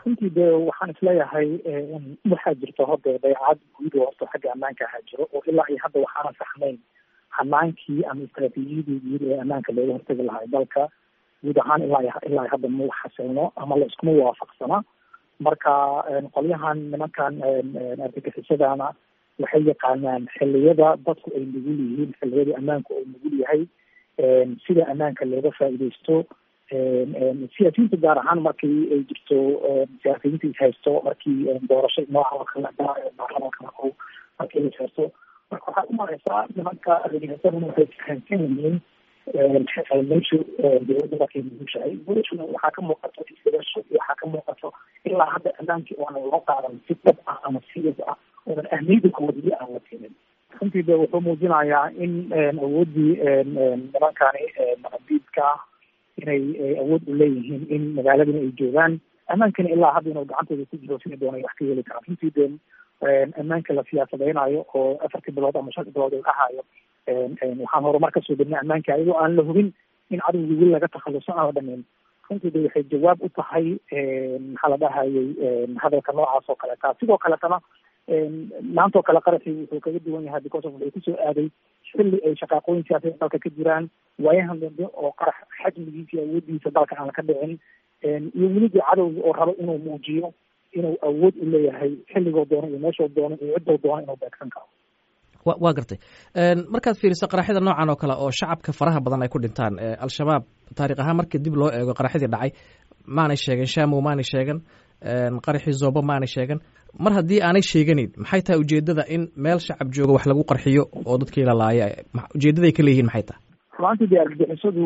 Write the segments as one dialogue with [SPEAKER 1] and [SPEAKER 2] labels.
[SPEAKER 1] runtii de waxaan isleeyahay waxaa jirta hode dayacad guud oo horta xagga ammaanka ahaa jiro oo ilaa iyo hadda waxaana saxnayn hanaankii ama istraatiijiyadii guud ee ammaanka looga hortagi lahay dalka guud ahaan ilaa ilaa hadda ma xasilno ama la iskuma waafaqsana marka qolyahan nimankan argagixisadana waxay yaqaanaan xiliyada dadku ay nugul yihiin xiliyada ammaanku uu nugul yahay sida ammaanka looga faa'iidaysto siyaasiyiinta gaar ahaan markii ay jirto siyaasiyiinta is haysto markii doorasho nooca oo kale baarlamaanka marku markii is haysto marka waxaa u mareysaa nimanka argagixisadana waxay fahamsan yihiin meeshu dowladda markay nugushahay guulashuna waxaa ka muuqato isbedasho iyo waxaa ka muuqato ilaa hadda ammaankii oonan loo qaadan si dhab ah ama serious ah oonan ahmiyada kuwadili aan la siinin runtii de wuxuu muujinayaa in awooddii nimankani maqabiidka ah inay awood u leeyihiin in magaaladana ay joogaan ammaankana ilaa hadda inuu gacantooda ku jiro sida doonay wax ka heli karaan runtii de ammaanka la siyaasadeynayo oo afartii bilood ama shantii bilood uu dhahayo waxaan horumar kasoo degna ammaanka ayagoo aan la hubin in cadowgii weli laga takhaluso aan la dhameyn runtii de waxay jawaab u tahay maxaa la dhahayay hadalka noocaas oo kaleeta sidoo kaletana maantoo kale qaraxii wuxuu kaga duwan yahay because of wuxuu kusoo aaday xilli ay shaqaaqooyin siyaasadeed dalka ka jiraan waayahan dambe oo qarax xajmigiisa iyo awoodiisa dalka aan ka dhicin iyo welidii cadowga oo rabo inuu muujiyo inuu awood u leeyahay xilligoo doono iyo meeshoo doono iyo ciddoo doono inuu beegsan karo
[SPEAKER 2] wa waa gartay markaad fiiriso qaraxyada noocan oo kale oo shacabka faraha badan ay ku dhintaan al-shabaab taarikh ahaan markii dib loo eego qaraxyadii dhacay maanay sheegan shamow maanay sheegan qaraxii zoobo maanay sheegan mar haddii aanay sheeganin maxay tahay ujeedada in meel shacab jooga wax lagu qarxiyo oo dadkii la laaya ujeedaday ka leeyihiin maxay tahay
[SPEAKER 1] ruantii de argagixisadu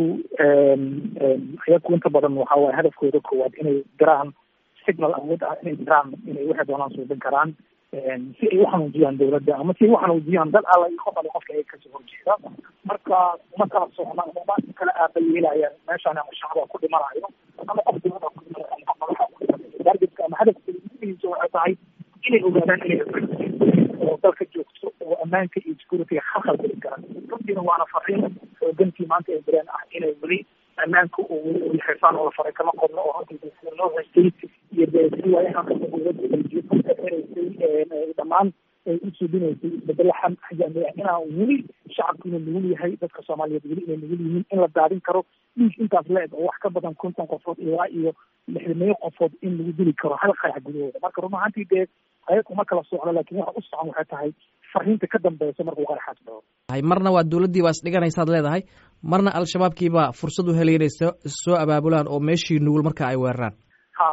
[SPEAKER 1] ayaku inta badan waxa waye hadafkooda koowaad inay diraan signal awood ah inay diraan inay waxay doonaan suubin karaan si ay uxanuujiyaan dawladda ama si ay uxanuujiyaan dad alla iyo qof alle qofka ay kasoo horjeeda marka uma kala socna ama ma kala aaba yeelayaan meeshaan ama shacba ku dhimanayo ama qof dawlada ku dhimanayo ama qof madaxa ku dhimanayo targetka ama hadafka uguhiisa waxay tahay inay ogaadaan inay oo dalka joogto oo ammaanka iyo security khalkhal geli kara runtiina waana fariin xoogantii maanta ay direen ah inay weli ammaanka oo weli weli xirfaan oo la faray kama qodno oo runtii sida loo haystay iyo de si waayahan kasta dowladda ay jiifka xiraysay dhammaan ay u suubinaysay isbedelo xajami ah inaa weli shacabku inuu nugul yahay dadka soomaaliyeed weli inay nugul yihiin in la daadin karo dhiig intaas la eg oo wax ka badan konton qofood ilaa iyo lixdameeyo qofood in lagu dili karo hal qarax gudahooda marka run ahaantii dee ayaga uma kala socdo laakiin waxa u socon waxay tahay fariinta ka dambeysa markuu qaraxaas dhaco
[SPEAKER 2] marna waa dowladdii baa isdhiganaysaad leedahay marna al-shabaabkiibaa fursad u helay inay soo soo abaabulaan oo meeshii nugul marka ay weeraraan
[SPEAKER 1] ha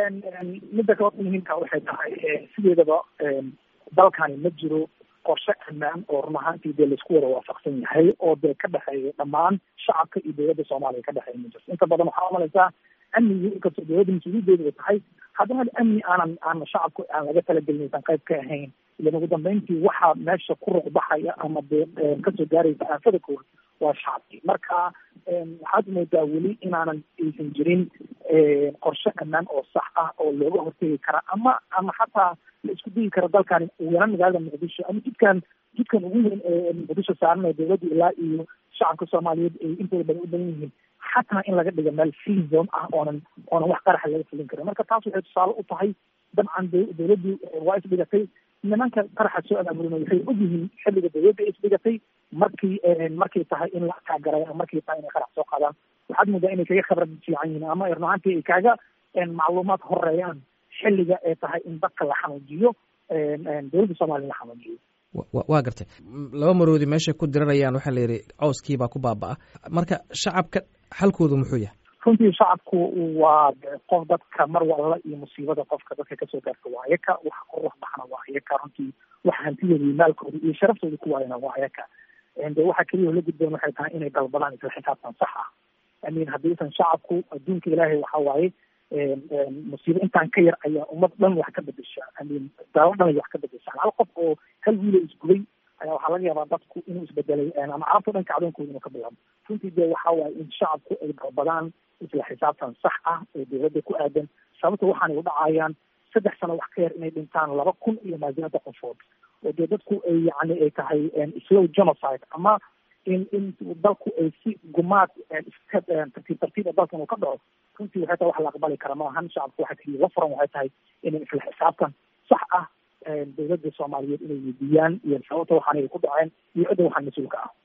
[SPEAKER 1] midda kaloo muhiimka waxay tahay sideedaba dalkani ma jiro qorshe ammaan oo run ahaantii dee laisku wada waafaqsan yahay oo dee ka dhexeeya dhammaan shacabka iyo dowladda soomaaliya ka dhexeeya ma jirto inta badan waxaa umalaysaa amnigii inkastoo dowladda mas-uuliyadeedu ay tahay haddana amni aanan aan shacabku aan laga talagelin aysan qayb ka ahayn ilan ugu dambeyntii waxaa meesha ku ruqbaxaya ama dee kasoo gaaraysa aafada kood waa shacabkii marka waxaad moodaa weli inaanan aysan jirin qorshe ammaan oo sax ah oo looga hortegi kara ama ama xataa la isku dayi karo dalkani weeran magaalada muqdisho ama jidkan jidkan ugu weyn ee muqdisho saaran ee dowladda ilaa iyo shacabka soomaaliyeed ay intooda badan u badan yihiin xataa in laga dhigo meel free zone ah oonan oonan wax qaraxa laga fulin karin marka taas waxay tusaale u tahay dabcan dowladdii waa isdhigatay nimanka qaraxa soo abaabulina waxay ogyihiin xilliga dowladda ay isdhigatay markii markay tahay in la kaagaray ama markay tahay inay qarax soo qaadaan waxaad moodaa inay kaga khibrad fiican yihiin ama runahaantii ay kaaga macluumaad horeeyaan xilliga ee tahay in dadka la xanuujiyo dowladda soomaaliya la xanuujiyo
[SPEAKER 2] waa gartay laba maroodi meeshay ku diranayaan waxaa la yidhi cowskiibaa ku baaba-a marka shacabka xalkoodu muxuu yahay
[SPEAKER 1] runtii shacabku waa qof dadka mar walla iyo musiibada qofka dadka kasoo gaarta waa ayaka waxa ku ruux baxna waa ayaka runtii waxa hantidooda iyo maalkooda iyo sharaftooda ku waayana waa ayaka de waxa keliya la gudboon waxay tahay inay dalbadaan isla xisaabtan sax ah amin haddiisan shacabku adduunka ilaahay waxa waaye musiibo intaan ka yar ayaa ummad dhan wax ka bedesha amin daalo dhan ay wax ka bedeshaan hal qof oo hal wiilo isgubay ayaa waxaa laga yaabaa dadku inuu isbedelay ama carabta dhanka cadoonkooda inuu ka bilaabo runtii de waxa waaye in shacabku ay dalbadaan isla xisaabtan sax ah ee dowladda ku aadan sababta waxaanay u dhacayaan saddex sano wax ka yar inay dhintaan laba kun iyo maasiyaada qofood oo dee dadku ay yani ay tahay slow genocide ama in in dalku ay si gumaad tartiib tartiib dalkan uu ka dhaco runtii waxay tahay wax la aqbali kara maahan shacabku waxa keliya la furan waxay tahay inay isla xisaabtan sax ah dowladda soomaaliyeed inay weydiiyaan iyo sababta waxaan ay ku dhaceen iyo cidda waxaan mas-uulka ah